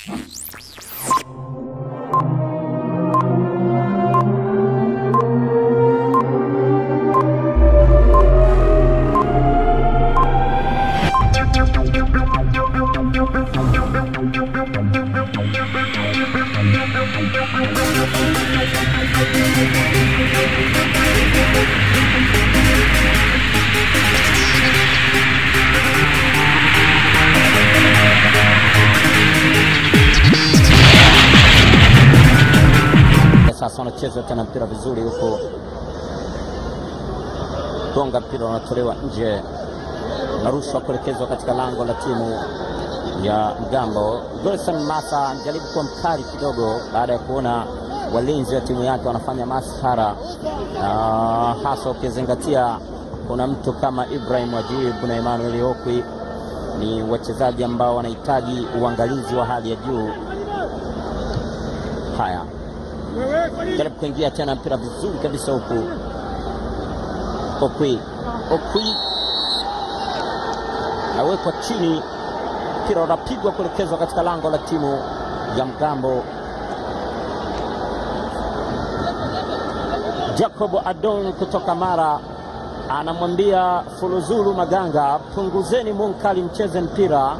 Sasa wanacheza tena mpira vizuri huku, gonga mpira unatolewa nje, unarushwa kuelekezwa katika lango la timu ya Mgambo. Gerson Masa anajaribu kuwa mkali kidogo baada ya kuona walinzi wa timu yake wanafanya maskhara, na hasa ukizingatia kuna mtu kama Ibrahim Wajib na Emmanuel Okwi ni wachezaji ambao wanahitaji uangalizi wa hali ya juu. Haya, jaribu kuingia tena mpira vizuri kabisa huku, Okwi Okwi nawekwa chini, mpira unapigwa kuelekezwa katika lango la timu ya Mgambo. Jacob Adon kutoka Mara anamwambia Fuluzulu Maganga, punguzeni munkali, mcheze mpira.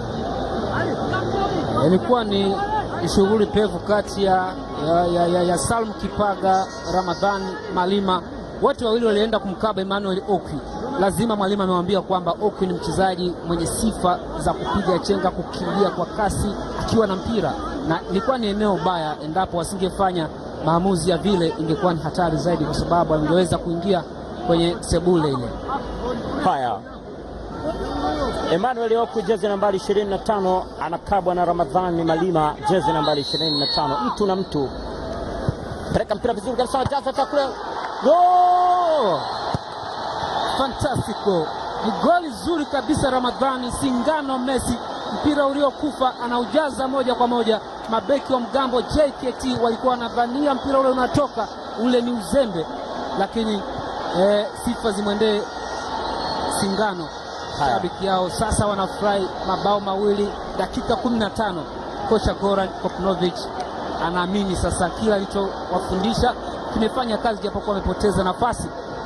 Ilikuwa ni shughuli pevu kati ya, ya, ya, ya, ya Salum Kipaga, Ramadhan Malima, wote wawili walienda kumkaba Emmanuel Okwi. Lazima Mwalimu amewambia kwamba Okwi ni mchezaji mwenye sifa za kupiga chenga, kukimbia kwa kasi akiwa na mpira, na ilikuwa ni eneo baya. Endapo wasingefanya maamuzi ya vile, ingekuwa ni hatari zaidi, kwa sababu angeweza kuingia kwenye sebule ile. Haya, Emmanuel Okwi jezi nambari 25 anakabwa na Ramadhani Malima jezi nambari 25. Mtu na mtu, peleka mpira vizuri kabisa, jaza takule Go! Fantastico, ni goli zuri kabisa. Ramadhani Singano Messi, mpira uliokufa anaujaza moja kwa moja. Mabeki wa Mgambo JKT walikuwa wanadhania mpira ule unatoka, ule ni uzembe, lakini eh, sifa zimwendee Singano. Haya. Shabiki yao sasa wanafurahi mabao mawili dakika 15. Kocha Goran Kopnovic anaamini sasa kila alichowafundisha kimefanya kazi, japokuwa wamepoteza nafasi.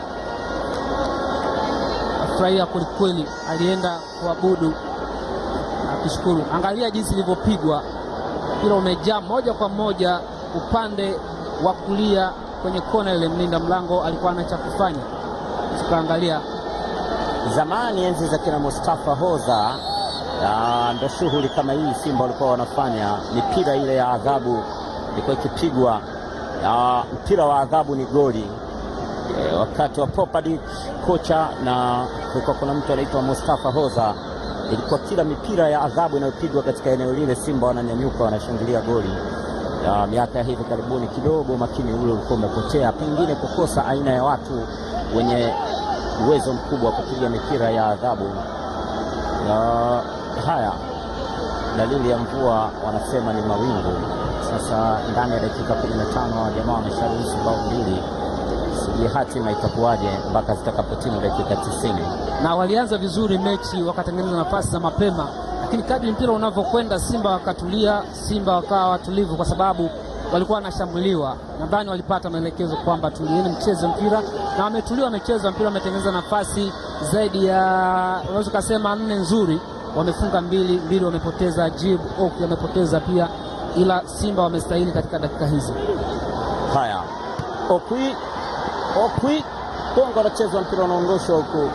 Afurahia kwelikweli, alienda kuabudu akishukuru. Angalia jinsi ilivyopigwa, mpira umejaa moja kwa moja upande wa kulia kwenye kona ile. Mlinda mlango alikuwa ana cha kufanya, tukaangalia Zamani enzi za kina Mustafa Hoza, ah, ndo shughuli kama hii Simba walikuwa wanafanya. Mipira ile ya adhabu ilikuwa ikipigwa, ah, mpira wa adhabu ni goli. E, wakati wa Popadic kocha na kulikuwa kuna mtu anaitwa Mustafa Hoza, ilikuwa kila mipira ya adhabu inayopigwa katika eneo lile Simba wananyanyuka wanashangilia goli. Ya, miaka ya hivi karibuni kidogo makini ule ulikuwa umepotea, pengine kukosa aina ya watu wenye uwezo mkubwa wa kupiga mipira ya adhabu. Ya, haya dalili ya mvua wanasema ni mawingu. Sasa ndani ya dakika 15 jamaa wamesharuhusu bao mbili, sijui hatima itakuwaje mpaka zitakapotimu dakika 90. na walianza vizuri mechi, wakatengeneza nafasi za mapema, lakini kadri mpira unavyokwenda, Simba wakatulia, Simba wakawa watulivu, kwa sababu walikuwa wanashambuliwa. Nadhani walipata maelekezo kwamba tulieni, mcheze mpira, na wametulia, wamecheza mpira, wametengeneza nafasi zaidi ya unaweza ukasema nne nzuri, wamefunga mbili mbili, wamepoteza Jib Oki wamepoteza pia, ila Simba wamestahili katika dakika hizi. Haya, Okwi Okwi Kongo anachezwa, mpira unaondoshwa huku.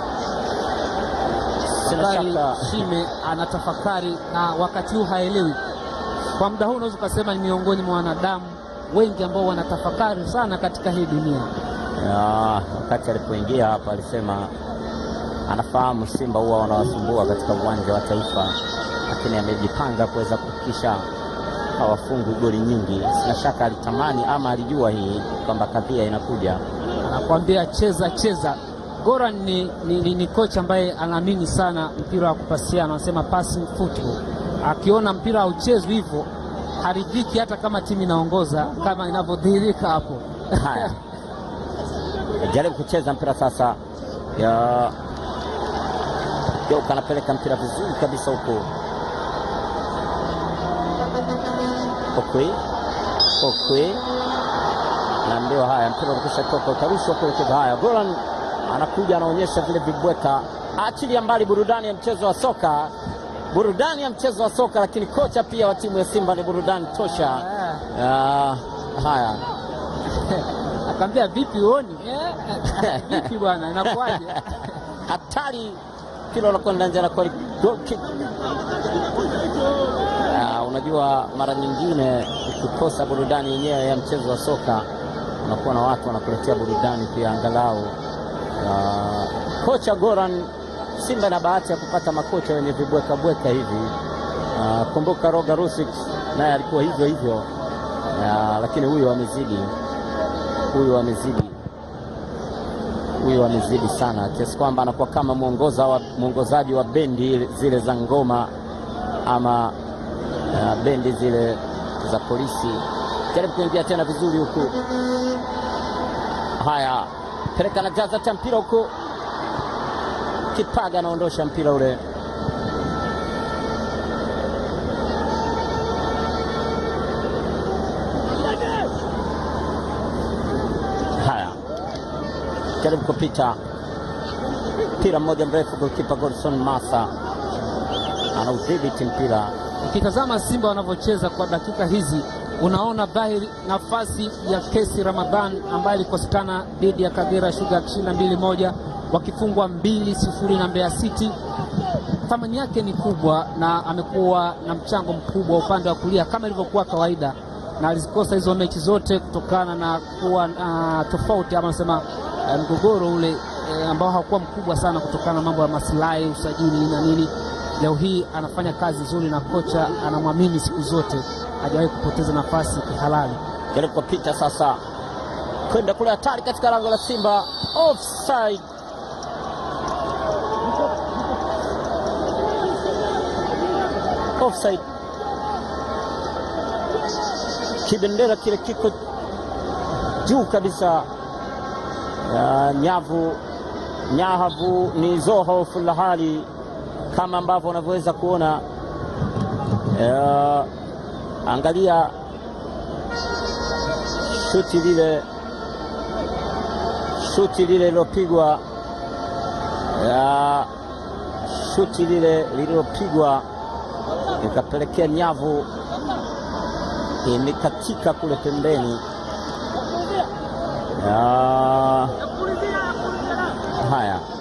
Sina Sekari shaka Shime anatafakari na wakati huu haelewi. Kwa muda huu unaweza ukasema ni miongoni mwa wanadamu wengi ambao wanatafakari sana katika hii dunia. Ya, wakati alipoingia hapa alisema anafahamu Simba huwa wanawasumbua katika uwanja wa Taifa, lakini amejipanga kuweza kuhakikisha hawafungwi goli nyingi. Sina shaka alitamani ama alijua hii kwamba kadhia inakuja. Anakuambia cheza cheza. Goran ni, ni, ni, ni kocha ambaye anaamini sana mpira wa kupasiana, anasema passing football. Akiona mpira hauchezwi hivyo haridhiki, hata kama timu inaongoza kama inavyodhihirika hapo. Haya, jaribu kucheza mpira sasa. Ya Geuka anapeleka mpira vizuri kabisa huko, Okwi Okwi naambiwa haya, mpira ulikisha toka utarushwa kuelekeza haya. Goran anakuja anaonyesha vile vibweka, achilia mbali burudani ya mchezo wa soka, burudani ya mchezo wa soka, lakini kocha pia wa timu ya Simba ni burudani tosha. Ah, haya Akaambia vipi uoni? Eh, vipi bwana, inakuwaje? hatari, mpira unakwenda nje na kweli goal kick. Ah, unajua mara nyingine ukikosa burudani yenyewe ya mchezo wa soka unakuwa na watu wanakuletea burudani pia angalau. Ah, kocha Goran, Simba na bahati ya kupata makocha wenye vibweka bweka hivi. Ah, kumbuka Roga Rusic naye alikuwa hivyo hivyo. Ah, lakini huyu amezidi, huyu amezidi huyu amezidi sana kiasi kwamba anakuwa kama mwongoza wa, mwongozaji wa bendi zile za ngoma ama uh, bendi zile za polisi. Jaribu kuingia tena vizuri huku. Haya, peleka na jaza ta mpira huku, Kipaga anaondosha mpira ule. Haya, jaribu kupita mpira mmoja mrefu, golikipa Godson Masa anaudhibiti mpira. Ukitazama Simba wanavyocheza kwa dakika hizi, unaona dhahiri nafasi ya Kesi Ramadhan ambaye alikosekana dhidi ya Kagera Sugar akishinda mbili moja, wakifungwa mbili sifuri na Mbeya City. Thamani yake ni kubwa na amekuwa na mchango mkubwa upande wa kulia kama ilivyokuwa kawaida, na alizikosa hizo mechi zote kutokana na kuwa uh, tofauti ama nasema uh, mgogoro ule uh, ambao haukuwa mkubwa sana kutokana na mambo ya maslahi, usajili na nini. Leo hii anafanya kazi nzuri na kocha anamwamini siku zote, hajawahi kupoteza nafasi kihalali. Jaribu kupita sasa kwenda kule, hatari katika lango la Simba, offside. Offside. Kibendera kile kiko juu kabisa ya nyavu nyahavu ni zoho fulahali kama ambavyo unavyoweza kuona. Uh, angalia shuti lile shuti lile lilopigwa uh, shuti lile lililopigwa ikapelekea nyavu imekatika kule pembeni. Uh, haya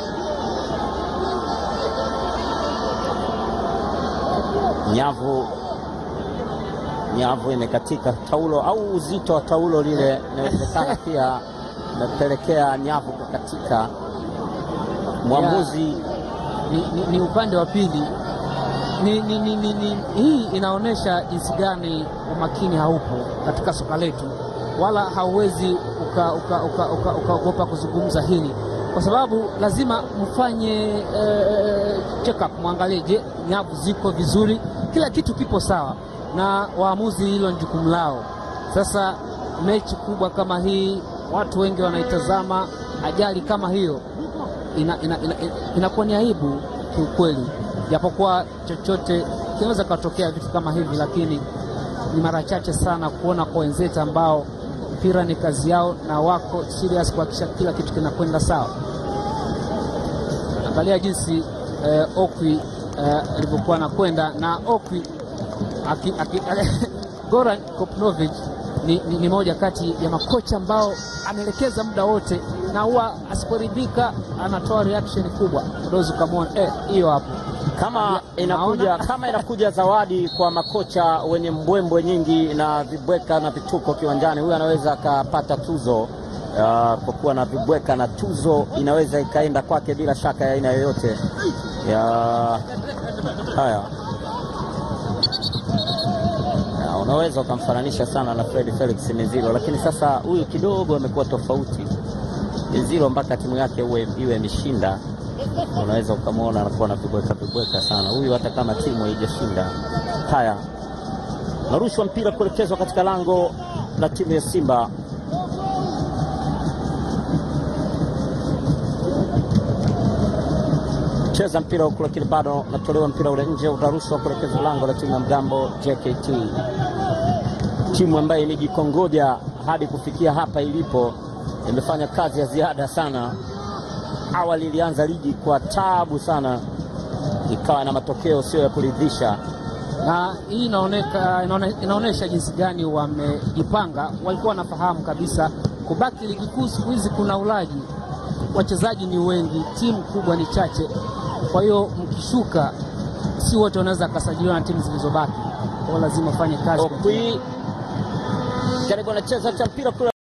nyavu nyavu imekatika, taulo au uzito wa taulo lile inawezekana pia imepelekea nyavu kukatika. Mwamuzi Ni, ni, ni upande wa pili ni, ni, ni, ni, ni, hii inaonyesha jinsi gani umakini haupo katika soka letu, wala hauwezi ukaogopa uka, uka, uka, uka kuzungumza hili kwa sababu lazima mfanye eh, check up, mwangalie, je, nyavu ziko vizuri, kila kitu kipo sawa, na waamuzi hilo ni jukumu lao. Sasa mechi kubwa kama hii, watu wengi wanaitazama, ajali kama hiyo inakuwa ina, ina, ina, ina ni aibu kiukweli, japokuwa chochote kinaweza katokea vitu kama hivi, lakini ni mara chache sana kuona kwa wenzetu ambao mpira ni kazi yao na wako serious kuhakikisha kila kitu kinakwenda sawa. Angalia jinsi eh, Okwi alivyokuwa eh, anakwenda na Okwi aki, aki, Goran Kopnovic ni, ni, ni moja kati ya makocha ambao anaelekeza muda wote na huwa asiporidhika anatoa reaction kubwa. Dozi ukamwona hiyo eh, hapo kama inakuja, kama inakuja zawadi kwa makocha wenye mbwembwe nyingi na vibweka na vituko kiwanjani, huyu anaweza akapata tuzo uh, kwa kuwa na vibweka na tuzo inaweza ikaenda kwake bila shaka ya aina yoyote ya haya ya, unaweza ukamfananisha sana na Fred Felix Mizilo, lakini sasa huyu kidogo amekuwa tofauti. Mizilo mpaka timu yake uwe, iwe imeshinda unaweza ukamwona anakuwa na vibweka vibweka sana. Huyu hata kama timu haijashinda. Haya, narushwa mpira kuelekezwa katika lango la timu ya Simba. Cheza mpira huku, lakini bado natolewa mpira ule nje, utarushwa kuelekezwa lango la timu ya Mgambo JKT. timu ambayo imejikongoja hadi kufikia hapa ilipo, imefanya kazi ya ziada sana. Awali ilianza ligi kwa tabu sana, ikawa na matokeo sio ya kuridhisha. na hii inaoneka, inaone, inaonyesha jinsi gani wamejipanga. Walikuwa wanafahamu kabisa kubaki ligi kuu siku hizi kuna ulaji, wachezaji ni wengi, timu kubwa ni chache. Kwa hiyo mkishuka, si wote wanaweza akasajiliwa na timu zilizobaki, kwa hiyo lazima ufanye kazi. Okwi karibu anacheza cha mpira kule